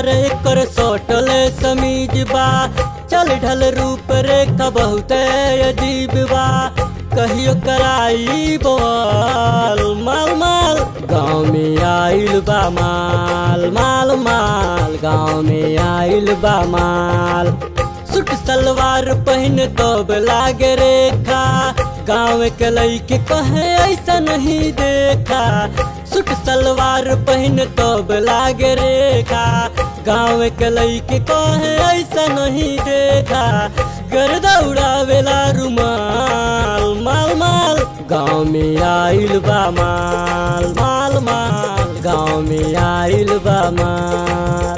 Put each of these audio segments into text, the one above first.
कमर एकर सटल समीज बा चल ढल रूप रेखा बहुत अजीब बा कहियो कराई बवाल माल माल गाँव में आइल बा माल माल माल गाँव में आइल बा माल सूट सलवार पहन तब लागे रेखा गाँव के लईके कहे ऐसा नहीं देखा सूट सलवार पहन तब लागे रेखा गाँव के लईके कहे ऐसा नहीं देखा गर्दा उड़ावेला रुमाल माल माल गाँव में आइल बा माल माल माल गाँव में आइल बा माल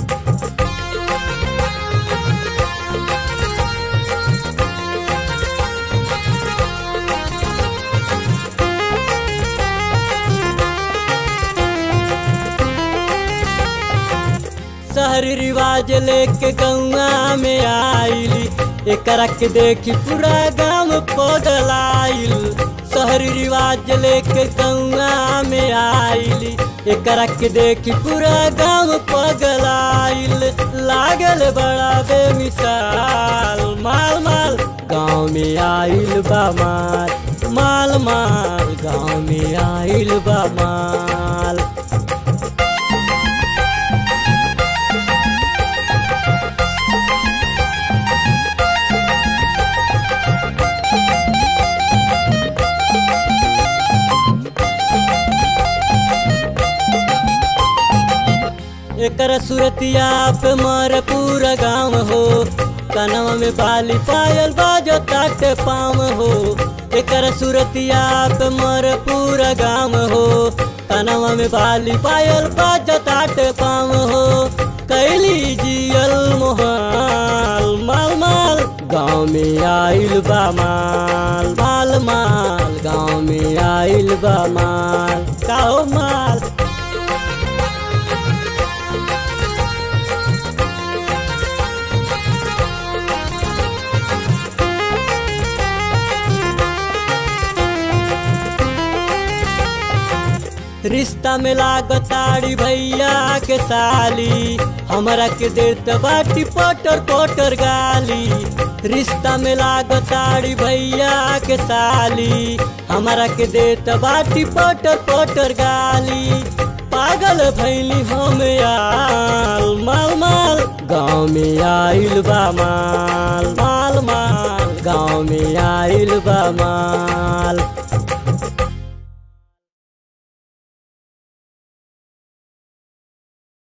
शहरी रिवाज लेके गौआ में आइली एकरा के देखी पूरा गांव पगलाइल शहरी रिवाज लेके गौआ में आइली एकरा के देखी पूरा गांव पगलाइल लागल बड़ा बेमिसाल माल माल गांव में आइल बा माल माल माल गांव में आइल बा माल एकर सुरतिया पे मर पूरा गाँव हो कनवा में बाली पायल बाजो ताटे पाम हो एकर सुरतिया पे मर पूरा गाँव हो कनवा में बाली पायल बाजो ताटे पाम हो कैली जियल मोहाल माल माल गाँव में आइल बा माल माल माल गाँव में आइल बा माल काओ माल रिश्ता में लागताड़ी भैया के साली हमरा के देत बाटी पोटर पोटर गाली रिश्ता में लागताड़ी भैया के साली हमरा के देत बाटी पोटर पोटर गाली पागल भैली हम आल माल माल गाँव में आइल बा माल माल माल गाँव में आइल बा माल